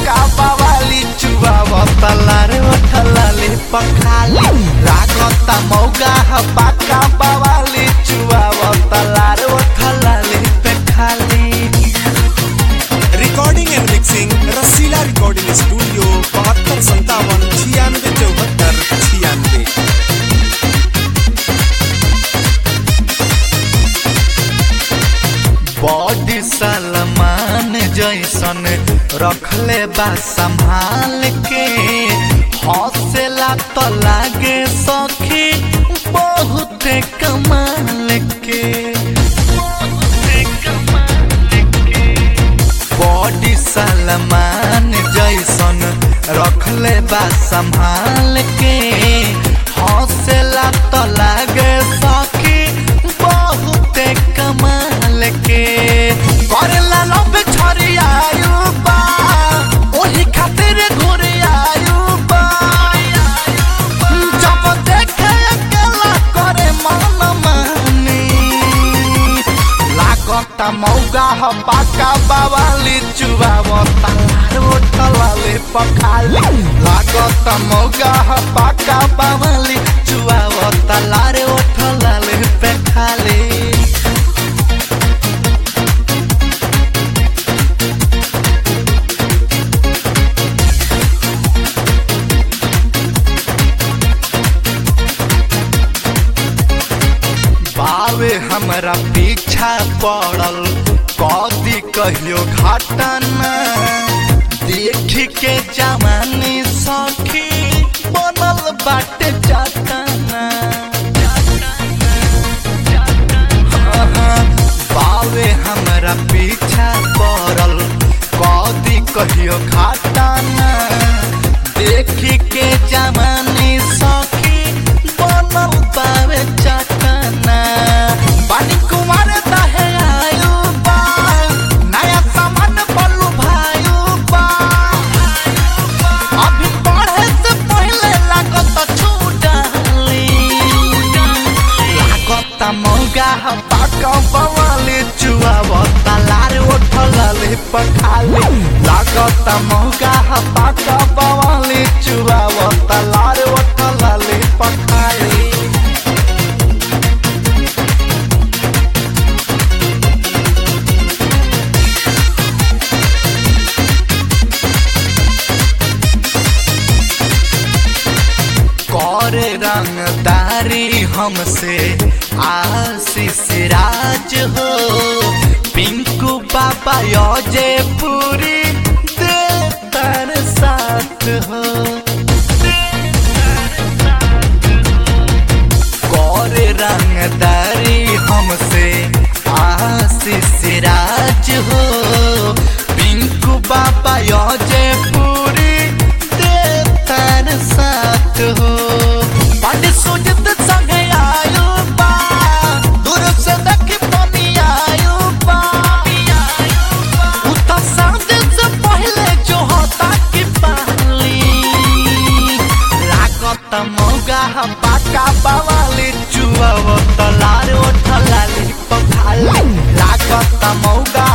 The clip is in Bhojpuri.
पाका बावाली चुआवता लारे ओठलाले पखाली लागता मौगा ह पाका बावाली चुआवता लारे ओठलाले पे खाली recording and mixing Rasila recording studio बहत्तर संतावन छियानवे चौहत्तर छियानवे बॉडी सलमान जैसन रखले बा संभाल के हौसला तो लागे सखी बहुत कमाल के बॉडी सलमान जैसन रखले बा संभाल के हौसला तो लागे सखी बहुत कमाल के करेला लब छरियायु बा ओही खातिर घुरियायु बा जब देखे अकेला करे मन मानी लागता मौगा ह पाका बावाली चुबावता रोटलाले पखाली लागता मौगा ह पाका बावाली चुबावता लारे ओठलाले पे खाली बावे हमरा पीछा पड़ल कदी कहियो घटना देख के जवानी सखी बनल बाटे चटना बावे हमरा पीछा पड़ल कदी कहियो घटना देख के जवानी सखी बनल बावे चटना पानी कुमार दहे आयु बा नया सामान बलू भायु बा अभी पढ़े से पहले लागत छूटाली लागत मौगा ह पाका बवाली चुआवता लार ओठलाले पखाली लागत मौगा ह पाका बवाली चुआवता लार ओठलाले पखाली करे रंगदारी हमसे आशीष राज हो पिंकू बाबा योजे पूरी देतर साथ हो करे रंगदारी हमसे आशीष राज हो पिंकू बाबा योजे पूरी देतर साथ हो पंड सुजत संगे आयु बा दूर से देख पानी आयु बा उता साँझ से पहले जो होता की पाली लागत मौगा ह पाका बावाली चुआवत लार ओठलाली पखाली लागत मौगा